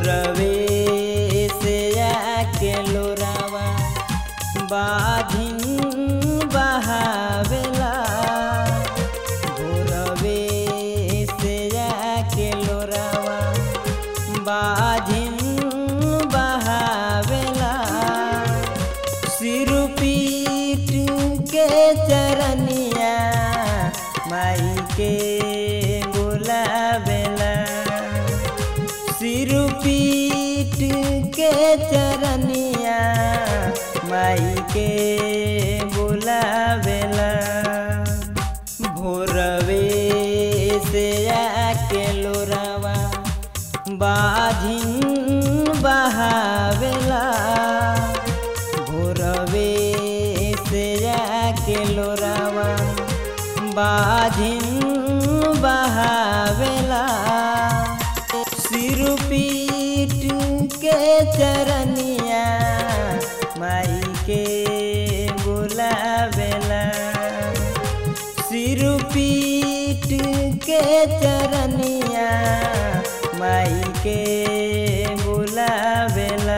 भोरवे से आके लोरावा बाधिन बहावेला भोरवे से आके लोरावा बाधिन बहावेला सिर पीट के चरनिया माई के बुलावेला सिर पीट के चरनिया माई के बुलावेला भोरवे से आके लोरावा बाधिन बहावेला भोरवे से आके लोरावा बाधिन बहावेला सिर पीट के चरनिया माई के बुलावेला सिर पीट के चरनिया माई के बुलावेला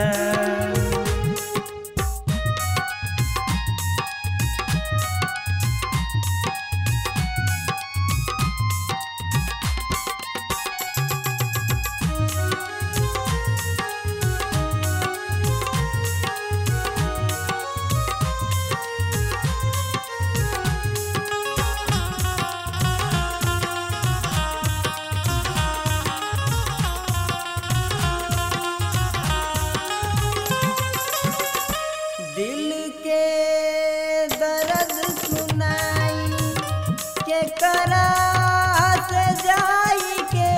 दिल के दर्द सुनाई के करा से जाई के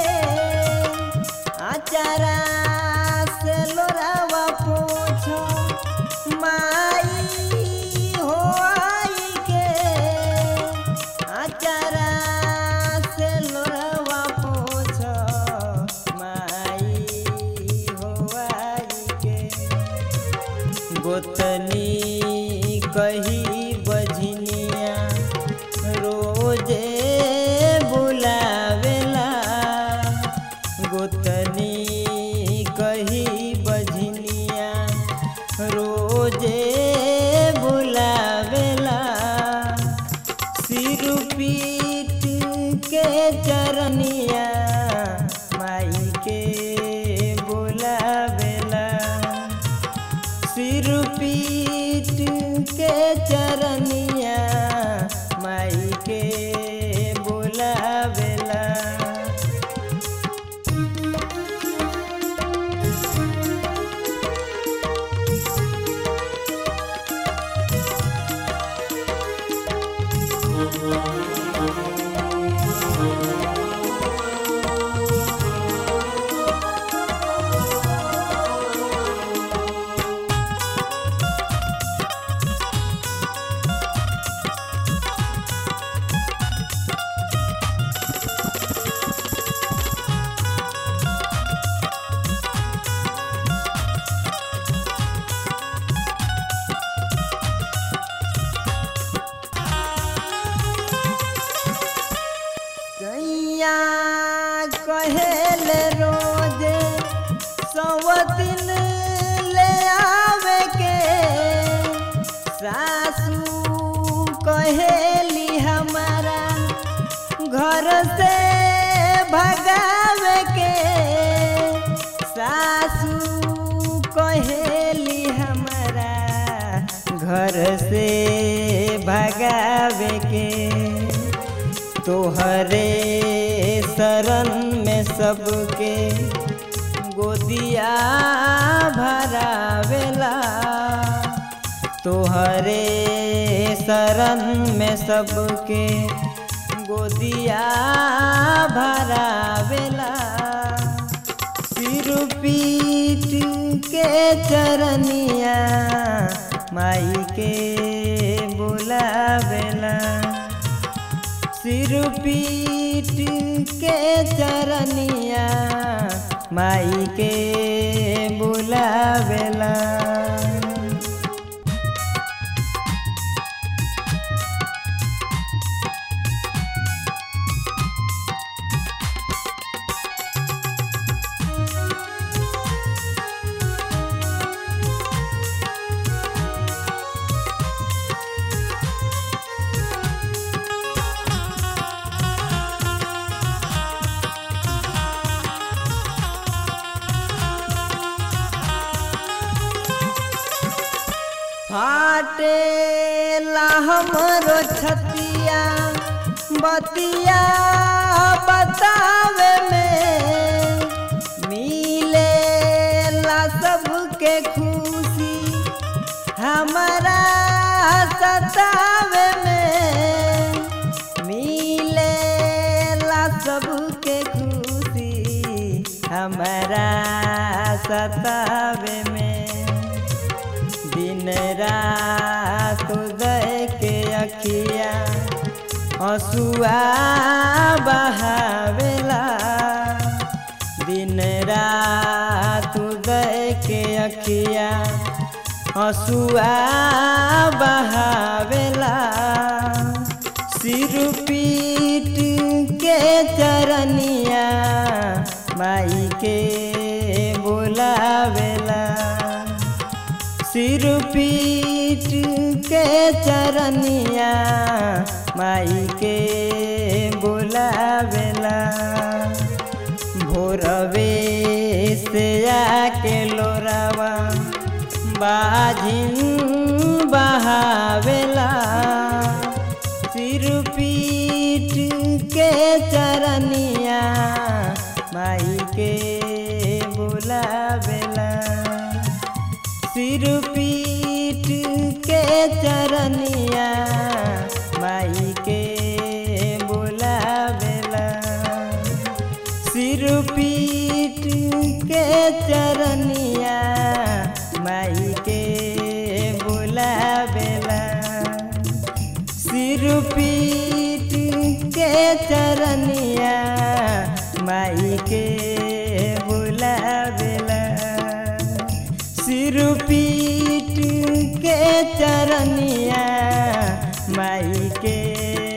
आचारा से लोरावा पूछो माई हो आई के आचारा से लोरावा पूछो माई हो आई के गोतनी कही बझनिया रोजे बुलावेला गोतनी कही बझनिया रोजे बुलावेला सिर पीट के चरनिया माई के बुलावेला सिर पीट के चरनिया माई के बुलावेला कैया कहेले रोजे सवतिन ले आवे के सासू कहेली हमारा घर से भगावे के सासू कहेली हमारा घर से भगावे के तोहरे शरण में सबके गोदिया भरावेला तोहरे शरण में सबके गोदिया भरावेला सिर पीट के चरनिया माई के बुलावेला सिर पीट के चरनिया माई के बुलावेला फाटे हमरो छतिया बतिया बतावे में मिले ला सबके खुशी हमारा सतावे में मिले ला सबके खुशी हमारा सतावे में दिन रात उदय के अखिया हसुआ बहावेला दिन रात उदय के अखिया हसुआ बहावेला सिर पीट के चरनिया माई के बुलावेला सिर पीट के चरनिया माई के बुलावेला भोरवे से आके लोरावा बाजिन बहावेला सिर पीट के चरनिया माई के बुलावेला सिर पीट के चरनिया माई के बुलावेला सिर पीट के चरनिया माई के बुलावेला सिर पीट के चरनिया माई के बुलावेला सिर पीट के चरनिया माई के